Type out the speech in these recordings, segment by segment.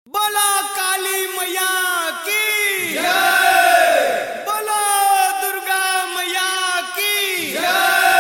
बोला काली मैया की बोलो दुर्गा मैया की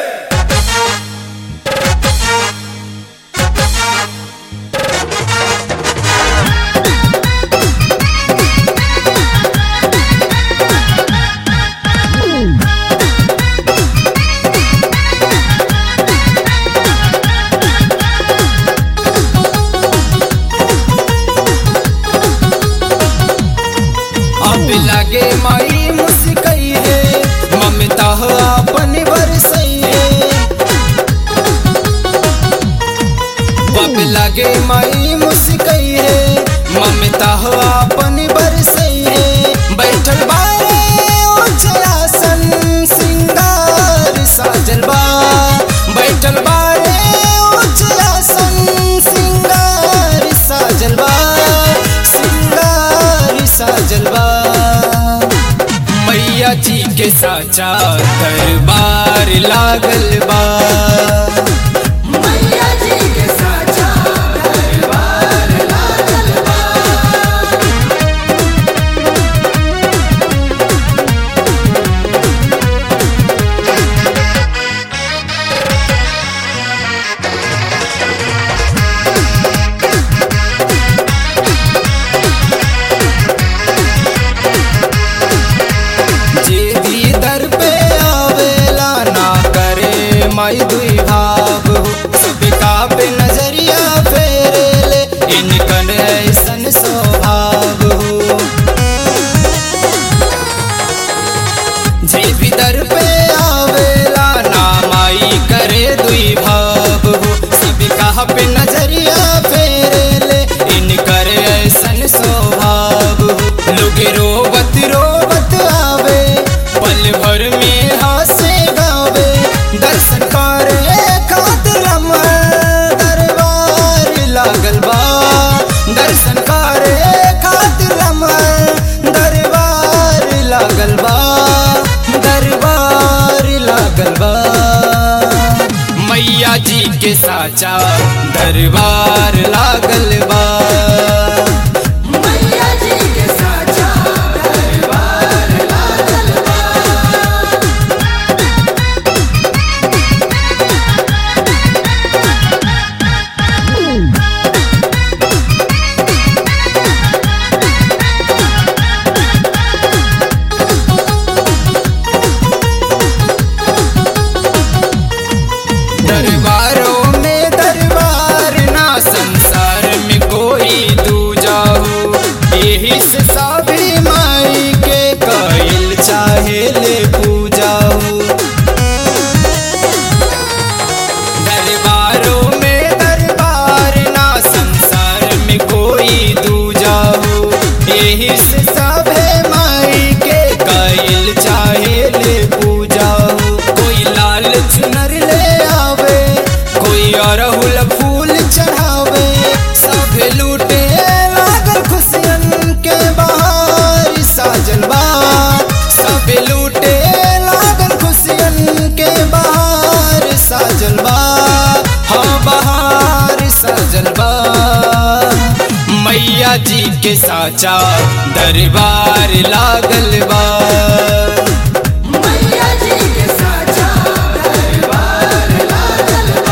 अब लगे माई मुस्कई है ममता हो अपन बरसई है अब लगे माई मुस्कई है ममता हो अपन बरसई है बैठल बारे उजलासन सिंगार साजल बा बैठल बारे उजलासन सिंगार साजल बा सिंगार साजल बा मैया जी के साचा दरबार लागल बा मैया जी के साचा दरबार लागल बा जे भी दर पे आवेला ना करे माई दुई भाव हो सबका पे नजरिया फेरे ले इनकन ऐसन स्वभाव हो जे भी दर पे आवेला ना माई करे दुई भाव हो सबका पे नजरिया फेरे ले इनकर ऐसन स्वभाव हो लोग रोवत रोवत आवे पल भर में हासे गावे दर्शन करे खातिर हमर दरबार लागल बा दर्शन करे खातिर हमर दरबार लागल बा दरबार लागल बा मैया जी के साचा दरबार लागल बा मैया जी के साचा दरबार लागल बा दरबारों में दरबार ना संसार में कोई दूजा हो यही से साबरी माई के कइल चाहे ले पूजा हो दरबारों में दरबार ना संसार में कोई दूजा हो यही से सभे माई के कइल चाहे ले पूजा हो कोई लाल चुनर ले आवे कोई अरहुल फूल चढ़ावे सब लूटे लागल खुशियन के बहार साजल बा सब लूटे लागल खुशियन के बहार साजल बा हाँ बहार साजल बा मैया जी के साचा दरबार लागल बा मैया जी के साचा दरबार लागल बा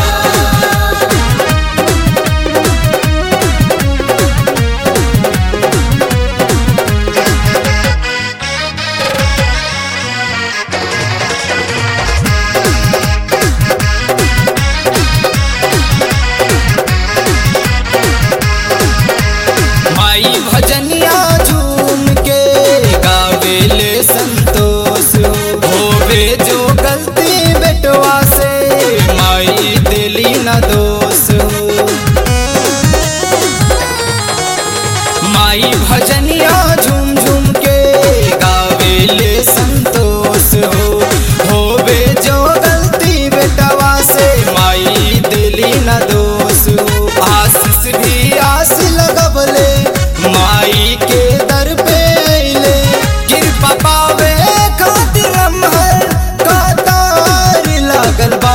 माई भजनिया झूम के गावेले संतोष होवे जो गलती बेटवा से माई दिली न दोष माई भजनिया झूम झूम के गावेले संतोष हो होवे जो गलती बेटवा से माई दिली न दोष हो आशीष भी आस लगबले माई के दर पे अइले कृपा पावे खातिर हमर कतार लागल बा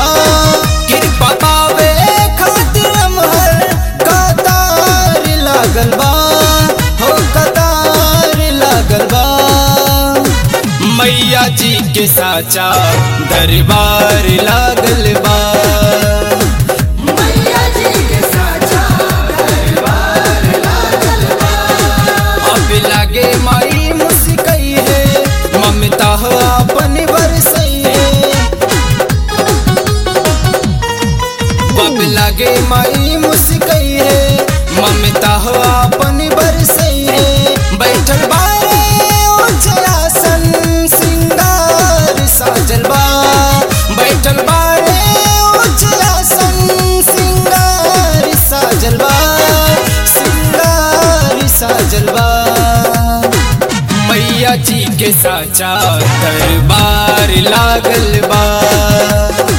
कृपा पावे खातिर हमर कतार लागल बा के साचा दरबार लागल बा मैया जी के साचा दरबार लागल बा अब लागे माई मुस्कई है ममता हो अपन बरसई है अब लागे माई मुस्कई है ममता हो अपन बरसई है बैठल बारे उजलासन सिंगार साजल बा बैठल बारे उजलासन सिंगार साजल बा सिंगार साजल बा मैया जी के साचा दरबार लागल बा